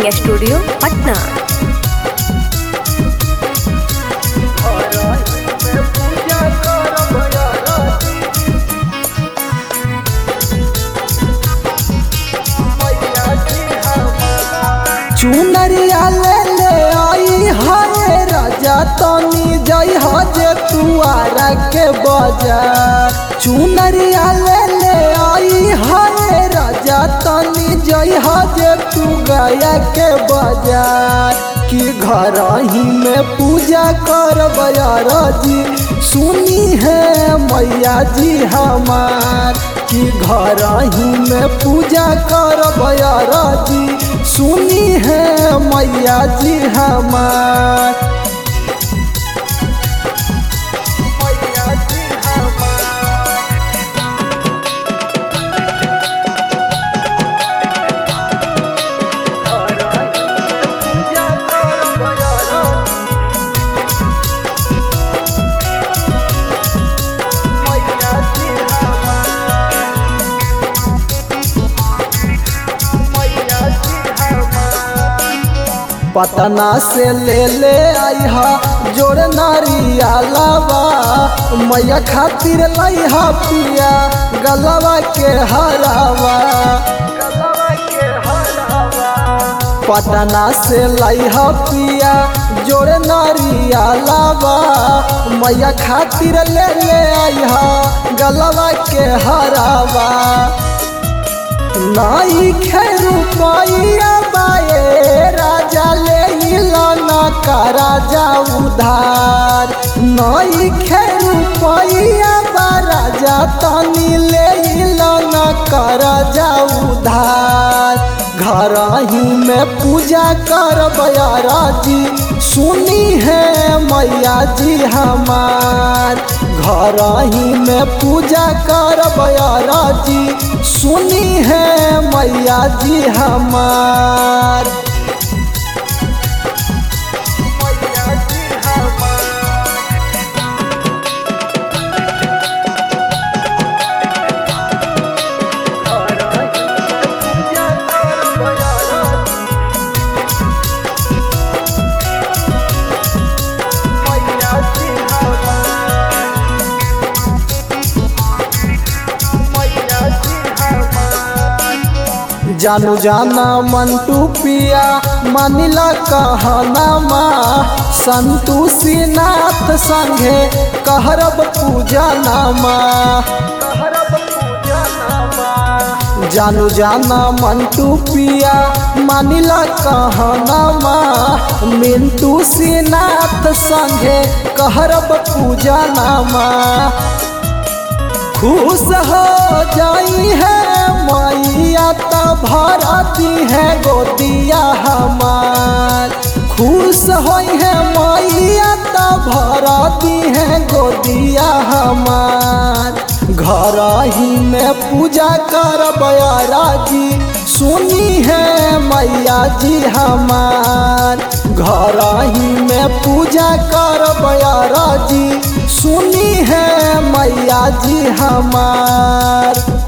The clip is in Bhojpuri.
रिकॉर्डिंग स्टूडियो पटना चुनरिया ले ले आई हाय राजा तनी जई हजे तुआरा के बाजार चुनरिया ले ले आई हाय राजा तनी जई हजे तू गया के बाजार कि घर ही में पूजा कर बयार जी सुनी है मैया जी हमार कि घर ही में पूजा कर बयार जी सुनी है मैया जी हमार मैया जी हमार पूजा कर बयार मैया जी हमार मैया जी हमार पटना से ले ले आई हा जोड़ नारिया लावा मैया खातिर लाई हा पिया गलवा के हरावा पटना से लाई हा पिया जोड़ नारिया लावा मैया खातिर ले ले आई हा गलवा के हरावा नाई खेरू पाइया बाए राजा ले इलाना का राजा उधार नाई खेरू पाइया बा राजा तनी ले इलाना का राजा उधार घर ही में पूजा कर बयारा जी सुनी है मैया जी हमार घर ही में पूजा कर बयारा जी सुनी है मैया जी हमार मैया जी हमार पूजा कर बयारा मैया जी हमार मैया जी हमार जानू जाना मंटू पिया मानिला कहना माँ संतोषी नाथ संघे कहरब पूजा नामा जानू जाना मंटू पिया मानिला कहना माँ मिंटू सिनाथ संघे कहरब पूजा नामा खुश हो जाई है मैया त भरती है गोदिया हमार खुश होई है मैया त भरती है गोदिया हमार घर ही में पूजा कर बयारा जी सुनी है मैया जी हमार घर ही में पूजा कर बयारा जी सुनी है मैया जी हमार